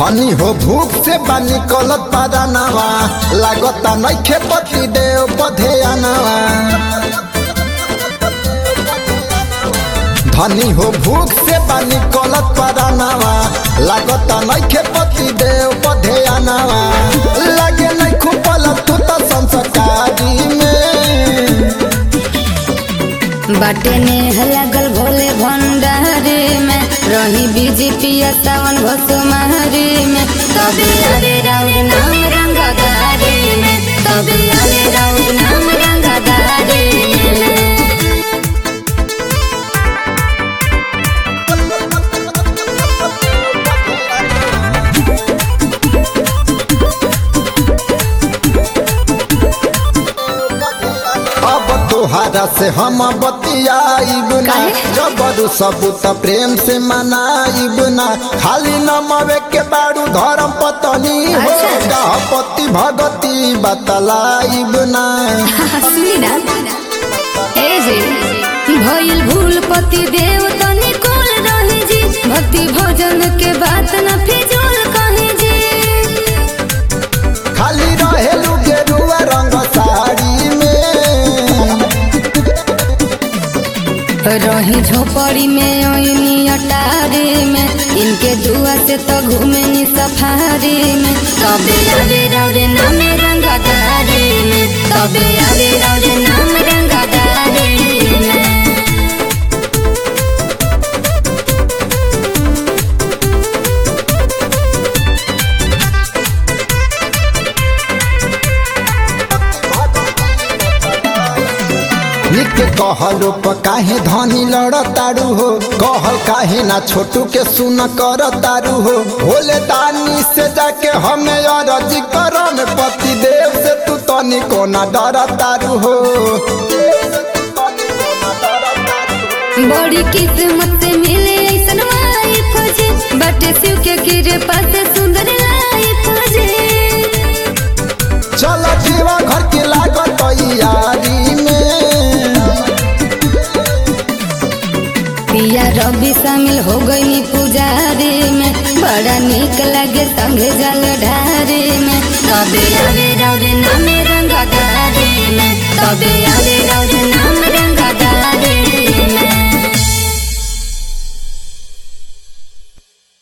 धनी हो भूख से बानी कलत पादानावा लागता नइखे पति देव पधेयानावा धनी हो भूख से बानी कलत पादानावा लागता नइखे पति देव पधेयानावा लागे नहीं खुपल तू तो संस्कारी में बाटे नेह लागल भोले भंडारी में रही बीजेपी सावन घोसुमारी में तबे अरे राउर नाम रंगदारी में तबे अरे राउर नाम रंगदारी में अब तोहारा से हम बतियाइब ना काहे? जबरू सबूत प्रेम से मनाइब ना खाली नमवे के बारू धर्म पत्नी हो अच्छा। गहपति भगती बतलाइब ना सुनी ना ए जी भइल भूल पति देव तनी कोल रही जी भक्ति भजन के बात न फिजूल कही जी खाली रहेलू गेरुआ रंग साड़ी में रही झोपड़ी में ओइनी अटारी में इनके दुआ से तो घूमे नी सफारी में तबे आवे रौरे नाम रंगदारी में तबे आवे रौरे नाम रंगदारी में निक कहलो प काहे धनी लड़तारू हो कहल काहे ना छोटू के सुन कर तारू हो भोले दानी से जाके हमें अरजी करम पति देव से तू तनी कोना डर तारू हो बड़ी किस्मत से मिले ऐसन वाइफ जी बटे शिव के कृपा से सुंदर